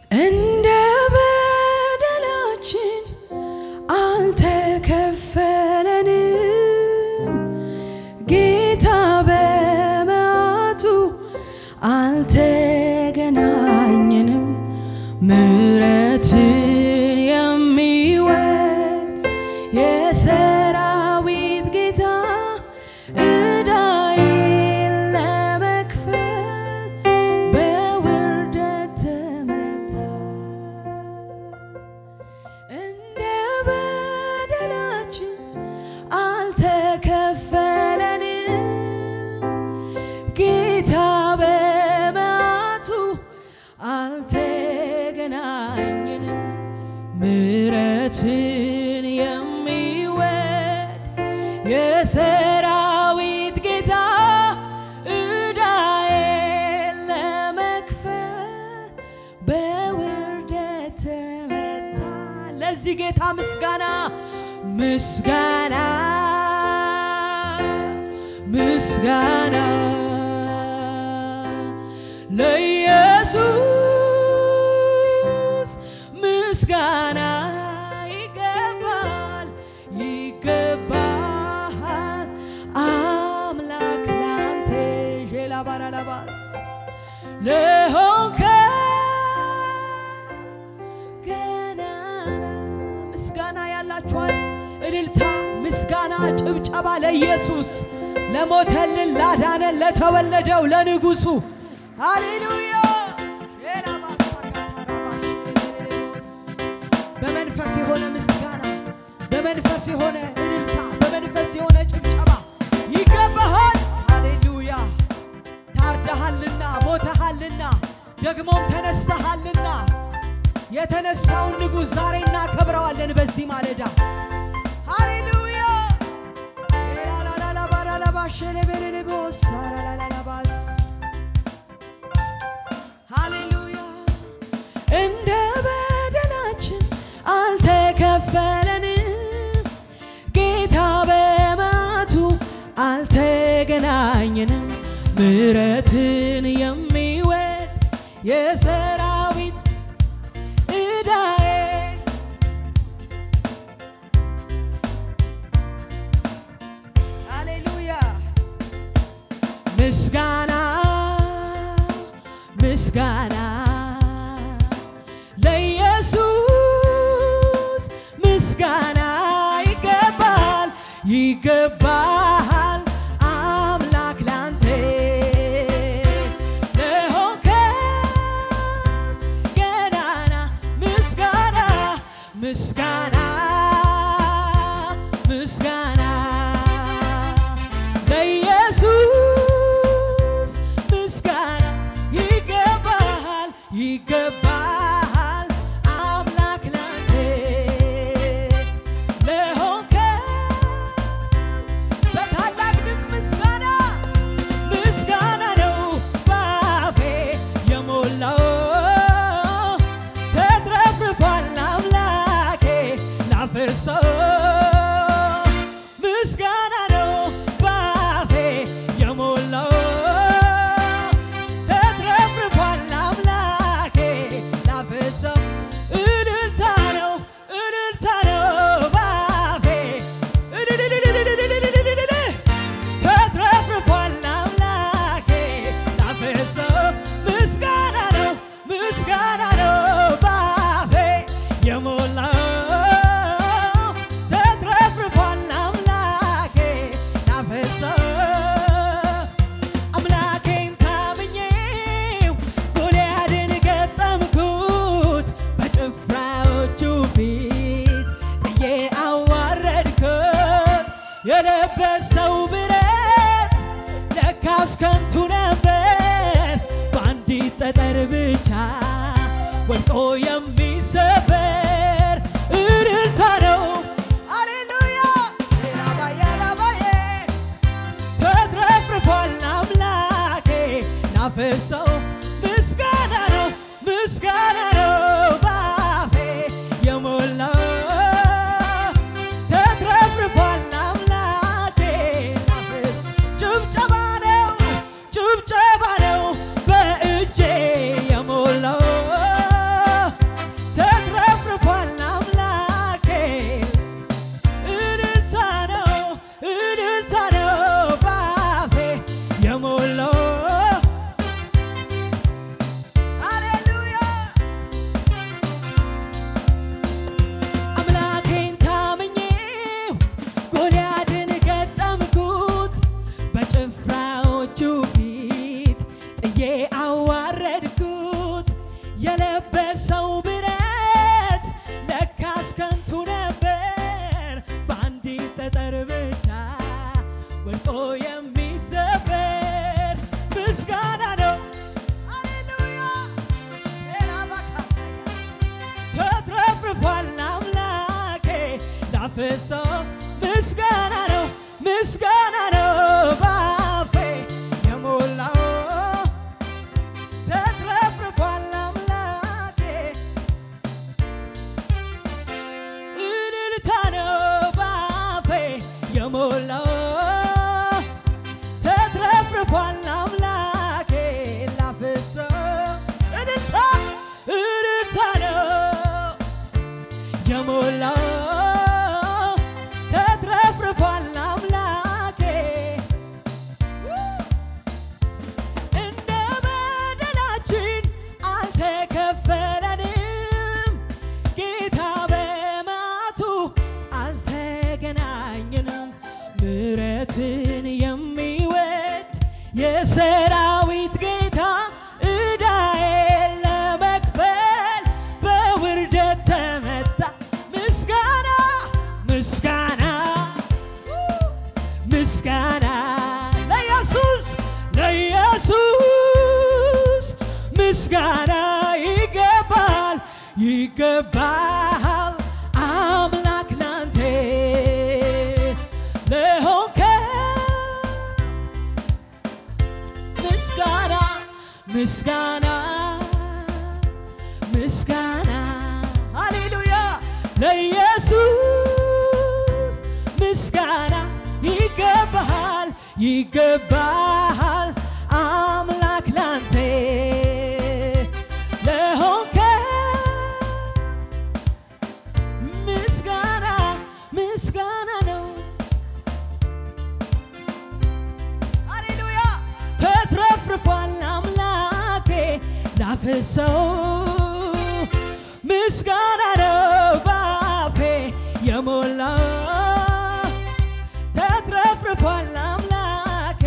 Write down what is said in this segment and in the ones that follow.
እንደ በደላችን አልተከፈለንም፣ ጌታ በመዓቱ አልተገናኘንም። ምሕረትን የሚወድ የሰራዊት ጌታ ዕዳዬን ለመክፈል በውርደት ተመታ። እንደ በደላችን አልተከፈለንም፣ ጌታ በመዓቱ አልተገናኘንም። ምሕረትን የሚወድ የሰራዊት ጌታ ዕዳዬን ለመክፈል በውርደት ተመታ። ለዚህ ጌታ ምስጋና ምስጋና ምስጋና ለኢየሱስ ምስጋና ይገባል ይገባል አምላክ ላንተ ዤላባራላባስ ለሆንከ ገናና ምስጋና ያላችኋል እልልታ ምስጋና ጭብጨባ ለኢየሱስ ለሞተልን ላዳነን ለተወለደው ለንጉሱ ሃሌሉያ በመንፈስ የሆነ ምስጋና በመንፈስ የሆነ እልልታ በመንፈስ የሆነ ጭብጨባ ይገባሃል ሃሌሉያ ታርደሃልና ሞተሃልና ደግሞም ተነስተሃልና የተነሳውን ንጉሥ ዛሬ እናከብረዋለን በዚህ ማለዳ ሃሌሉያ ላላላላባራላባሸለቤሬሌቦሳራላላላባስ ሃሌሉያ እንደ በደላችን አልተከፈለንም፣ ጌታ በመዓቱ አልተገናኘንም። ምሕረትን የሚወድ የሰራዊት ዕዳዬ ሃሌሉያ ምስጋና ምስጋና ለኢየሱስ ምስጋና ይገባል ይገባል አምላክ ላንተ ለሆንከው ገናና ምስጋና ምስጋና ምስጋና ለኢየሱስ ምስጋና ይገባል ይገባል አምላክ ላንተ ለሆንከው በታላቅ ድምፅ ምስጋና ምስጋና ነው ባፌ የሞላው ተትረፍርፏል አምላኬ ላፈሰው ምስጋና ነው ባፌ የሞላው ተትረፍርፏል አምላኬ ላፈሰው እልልታ ነው እልልታ ነው ባፌ እልልልልልልልልልል ተትረፍርፏል አምላኬ ላፈሰው ምስጋና ነው ምስጋና ነው ባፌ የሞላው ተትረፍርፏል አምላኬ ላፈሰው አምላኬን ታምኜው ጎልያድን ገጠምኩት በጭፍራዎቹ ፊት ጥዬ አዋረድኩት የለበሰው ብረት ለካስ ከንቱ ነበር በአንዲት ጠጠር ብቻ ወድቆ የሚሰበር እልልታ ነው አሌሉያ ላባዬ ላባዬ ተትረፍርፏል አምላኬ ላፈሰው ምስጋና ነው ምስጋና ነው ባፌ የሞላው ተትረፍርፏል አምላኬ ላፈስ ጭብጨባ ነው ጭብጨባ ነው በእጄ የሞላው የለበሰው ብረት ለካስ ከንቱ ነበር በአንዲት ጠጠር ብቻ ወድቆ የሚሰበር ምስጋና ነው። ሃሌሉያ ተትረፍርፏል አምላኬ ላፈሰው ምስጋና ነው ምስጋና ነው ባፌ የሞላው ተትረፍርፏል አምላኬ እልልታ ነው ባፌ የሞላው ተትረፍርፏል አምላኬ ላፈሰው እልልታ እልልታ ነው የሞላው ተትረፍርፏል አምላኬ እንደ በደላችን አልተከፈለንም ጌታ በማቱ አልተገናኘንም ምሕረትን የሚወድ የሰራዊት ጌታ ዕዳዬን ለመክፈል በውርደት ተመታ ምስጋና ምስጋና ምስጋና ለኢየሱስ ለኢየሱስ ምስጋና ይገባል ይገባል አምላክ ላንተ ለሆንከ ምስጋና ምስጋና ምስጋና ሃሌሉያ ለኢየሱስ ምስጋና ይገባሃል ይገባሃል አምላክ ላንተ ለሆንከ ምስጋና ምስጋና ነው ሃሌሉያ ተትረፍርፏል አምላኬ ላፈሰው ምስጋና ነው ባፌ የሞላው ተትረፍርፏል አምላኬ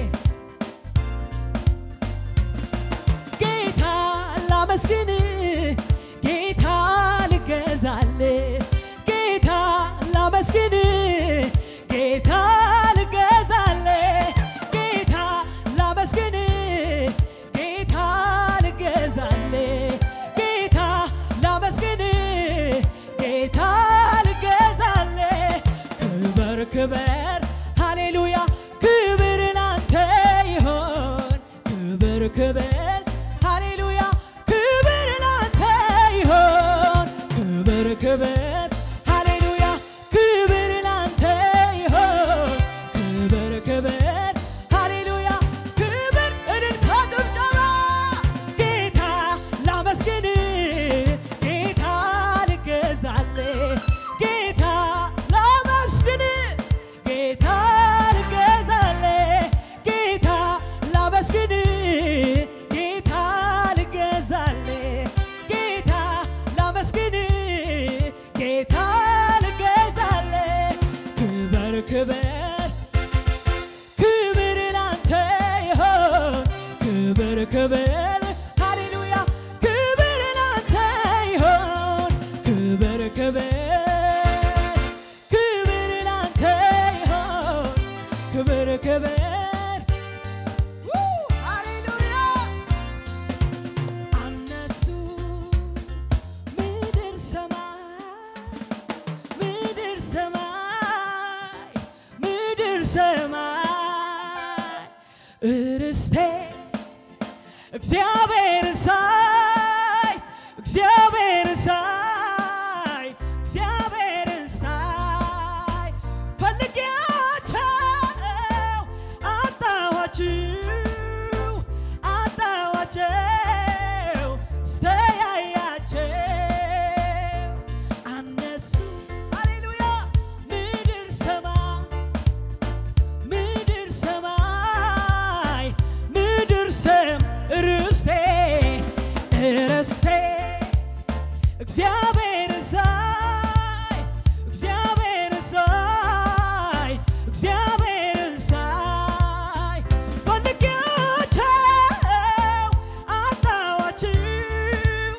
ጌታ ላመስግን ጌታ ልገዛል ጌታ ላመስግን ጌታ ልገዛል ጌታ ላመስግን ጌታ ልገዛል ጌታ ላመስግን ጌታ ልገዛል ክበር ክበር ሃሌሉያ ክብር ላንተ ይሆን ክብር ክብር ሃሌሉያ ክብር ላንተ ይሆን ክብር ክብር ሃሌሉያ ክብር ላንተ ይሆን ክብር ክብር ሃሌሉያ ክብር እልልታ ጭብጨባ ጌታ ላመስግን ጌታ ልገዛል ጌታ ላመስግን ጌታ ልገዛል ጌታ ላመስግን ጌታ ልገዛል ጌታ ላመስግን ጌታ ልገዛል ክበር ክበር ክብር ላንተ ይሆን ክብር ክብር ሃሌሉያ ክብር ላንተ ይሆን ክብር ክብር ክብር ላንተ ይሆን ክብር ክብር ው! ሃሌሉያ አነሱ ምድር ሰማይ ምድር ሰማይ ምድር ሰማይ እርስቴ እግዚአብሔር ሳይ እግዚአብሔር ሳይ እግዚአብሔር ሳይ ፈልጌያቸው አጣኋችሁ አጣኋቸው ስተያያቸው አነሱ ሃሌሉያ ምድር ሰማይ ምድር ሰማይ ምድር ሰም ርስቴ ርስቴ እግዚአብሔር ሳይ እግዚአብሔር ሳይ እግዚአብሔር ሳይ ፈልጌያቸው አጣኋችሁ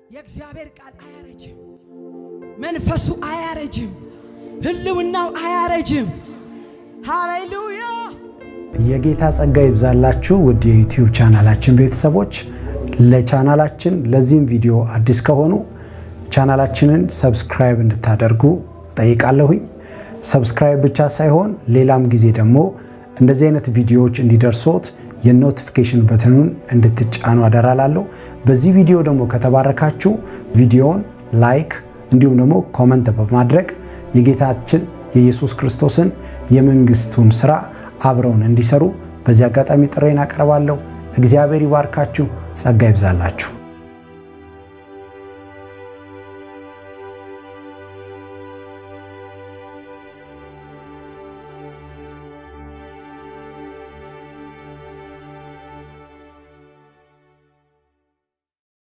የእግዚአብሔር ቃል አያረጅም፣ መንፈሱ አያረጅም፣ ህልውናው አያረጅም። ሃሌሉያ! የጌታ ጸጋ ይብዛላችሁ ውድ የዩቲዩብ ቻናላችን ቤተሰቦች። ለቻናላችን ለዚህም ቪዲዮ አዲስ ከሆኑ ቻናላችንን ሰብስክራይብ እንድታደርጉ ጠይቃለሁኝ። ሰብስክራይብ ብቻ ሳይሆን ሌላም ጊዜ ደግሞ እንደዚህ አይነት ቪዲዮዎች እንዲደርሶት የኖቲፊኬሽን በትኑን እንድትጫኑ አደራላለሁ። በዚህ ቪዲዮ ደግሞ ከተባረካችሁ ቪዲዮውን ላይክ እንዲሁም ደግሞ ኮመንት በማድረግ የጌታችን የኢየሱስ ክርስቶስን የመንግስቱን ስራ አብረውን እንዲሰሩ በዚህ አጋጣሚ ጥሬን አቀርባለሁ። እግዚአብሔር ይባርካችሁ፣ ጸጋ ይብዛላችሁ።